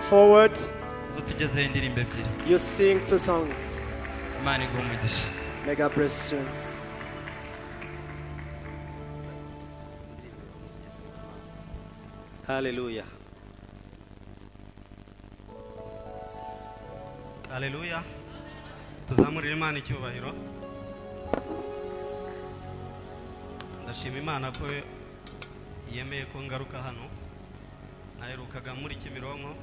forward, zo tugezeho indirimbo ebyiri you sing two songs. imana iguha umugisha May God bless you. Hallelujah. haleluya tuzamurire imana icyubahiro ndashima imana ko yemeye ko ngaruka hano naherukaga muri kimironko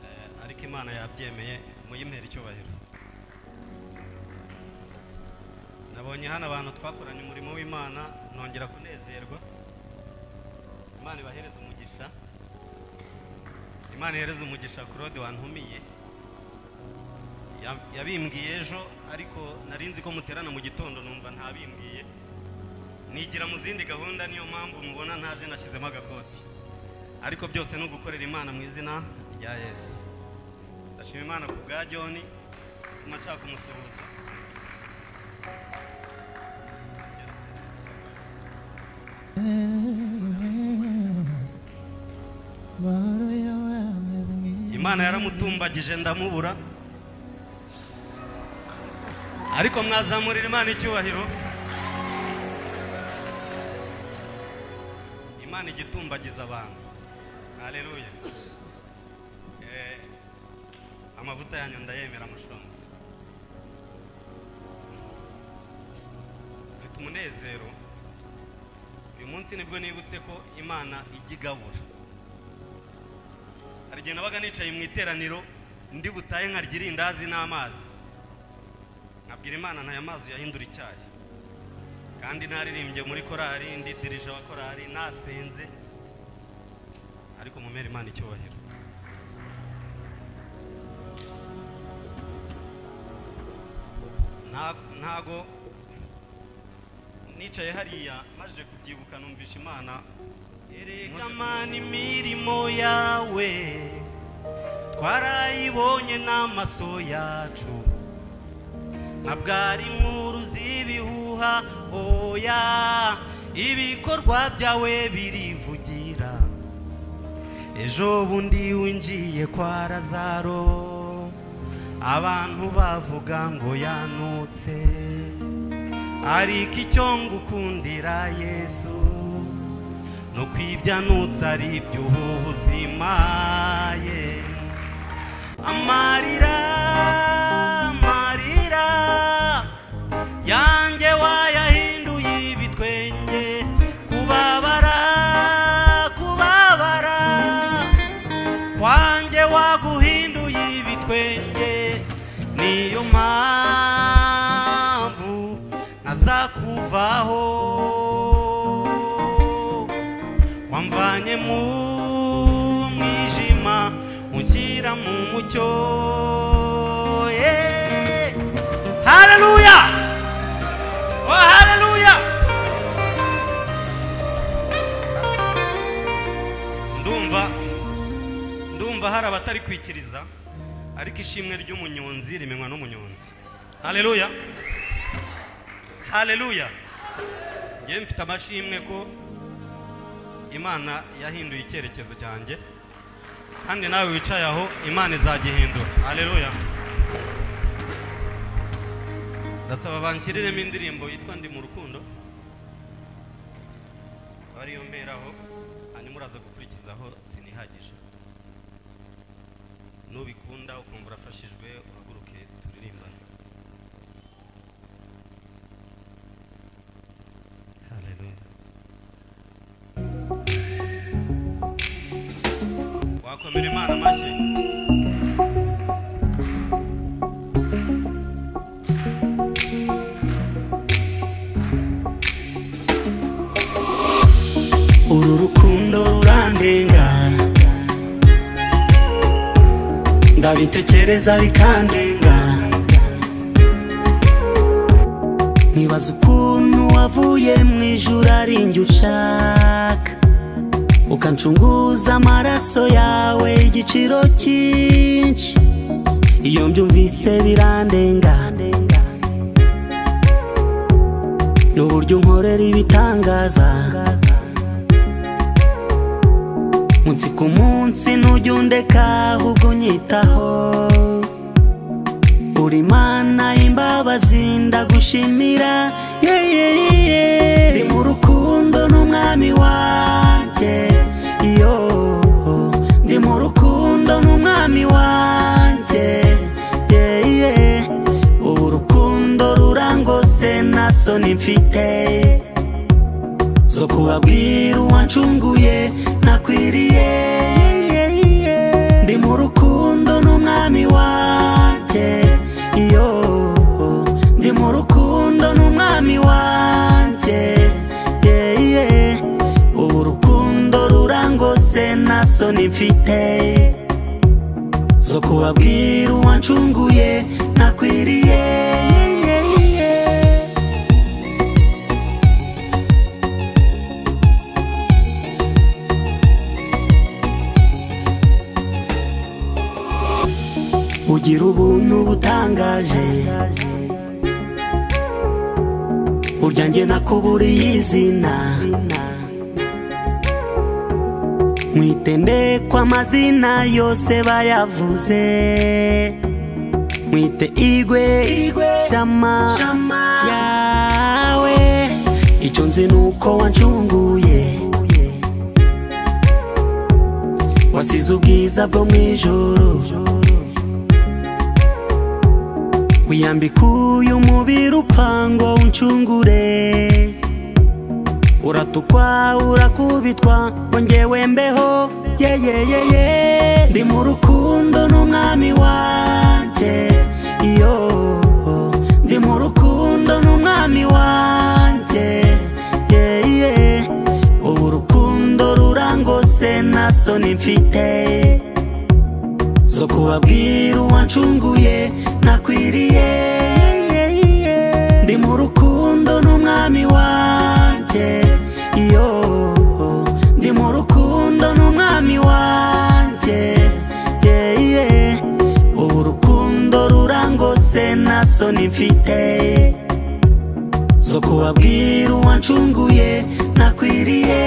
Eh, ariko imana yabyemeye muyimpera icyubahiro nabonye hano abantu twakoranye umurimo w'imana nongera kunezerwa imana ibahereze umugisha imana ihereze umugisha claude wantumiye Ya- yabimbwiye ejo ariko nari nzi ko muterana mu gitondo numva ntabimbwiye nigira mu zindi gahunda niyo mpamvu mubona ntaje nashyizemo agakoti ariko byose ni ugukorera imana mu izina rya yesu ndashima imana ku bwa joni kuma nshaka kumusuhuza imana yaramutumbagije ndamubura ariko mwazamurira imana icyubahiro imana igitumbagiza abantu haleluya Eh, amavuta yanyu ndayemera amashonga mfite umunezero uyu munsi nibwo nibutse ko imana ijya igabura hari igihe nabaga nicaye mu iteraniro ndi butahe nkarya irindazi n'amazi nkabwira imana ntaya mazi yahindura icyayi kandi naririmbye muri korari ndi dirije wa korari nasenze ariko mumere imana icyubahiro Nta- ntago nicaye hariya maze kubyibuka numvisha imana erega mana imirimo yawe twarayibonye n'amaso yacu ntabwo ari inkuru z'ibihuha oya ibikorwa byawe birivugira ejo bundi winjiye kwa razaro abantu bavuga ngo yanutse ariko icyo ngukundira yesu ni ukwibyanutse ari iby'ubu buzima ye amarira amarira yanjye wayahinduye ibitwenge kubabara kubabara kwanjye waguhinduye ibitwenge niyo mpamvu ntazakuvaho wamvanye mu mwijima unshyira mu mucyo Eh, haleluya oh haleluya ndumva ndumva hari abatarikwikiriza ariko ishimwe ry'umunyonzi rimenywa n'umunyonzi haleluya haleluya ngewe mfite amashimwe ko imana yahinduye icyerekezo cyanjye kandi nawe wicaye aho imana izagihindura haleluya ndasaba banshyiriremo indirimbo yitwa ndi mu rukundo aba ariyo mberaho hanyuma uraza gukurikizaho sinihagije nubikunda ukumva urafashijwe uhaguruke turirimbane haleluya wakomera imana amashyi uru rukundo rurandenga ndabitekereza bikandenga nkibaza ukuntu wavuye mu ijuru ari njye ushaka ukancunguza amaraso yawe igiciro cyinshi iyo mbyumvise birandenga n'uburyo unkorera ibitangaza munsi ku munsi ntujya undeka ahubwo unyitaho uri mana y'imbabazi ndagushimira yeah, yeah, yeah. ndi mu rukundo n'umwami wanjye iyo ndi mu rukundo n'umwami wanjye yeah, yeah. ubu urukundo rurangose nta soni mfite zo kubabwira uwancunguye nakwiriye ndi mu rukundo n'umwami wanjye iyo ndi mu rukundo n'umwami wanjye yeah, yeah. ubu urukundo rurangose nta soni mfite zo kubabwira uwancunguye nakwiriye ugira ubuntu butangaje burya njye nakuburiye izina mu itende ko amazina yose bayavuze mwite igwe shama yawe icyo nzi ni uko wancunguye wasize ubwiza bwo mu ijoro wiyambika uyu mubiri upangwa uncungure uratukwa urakubitwa wongewe mbeho yeyeyeye ndi mu rukundo n'umwami wanjye iyo ndi mu rukundo n'umwami wanjye yeye ubu urukundo rurangose nta soni mfite zo kubabwira uwancunguye nakwiriye ndi mu rukundo n'umwami wanjye iyo ndi mu rukundo n'umwami wanjye yeah, yeah. ubu urukundo rurangose nta soni mfite zo kubabwira uwancunguye nakwiriye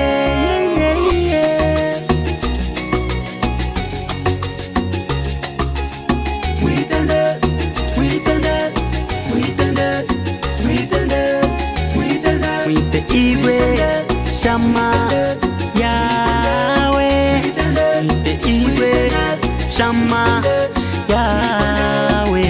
mwite iwe shama yawe mwite iwe shama yawe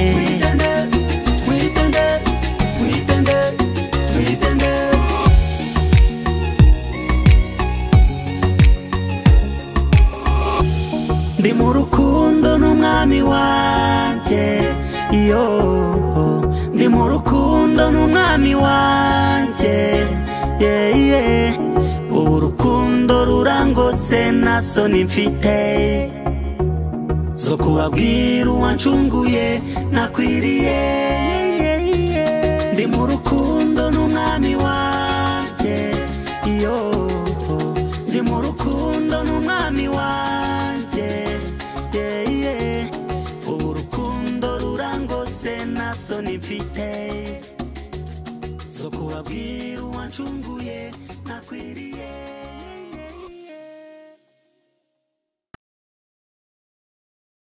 ndi mu rukundo n'umwami wanjye iyo ndi mu rukundo n'umwami wanjye yeah, yeah. ubu urukundo rurangose nta soni mfite zo kubabwira uwancunguye nakwiriye ndi mu rukundo n'umwami wanjye iyo ndi mu rukundo n'umwami wanjye yeah, yeah. ubu urukundo rurangose nta soni mfite zo kubabwira uwancunguye nakwiriye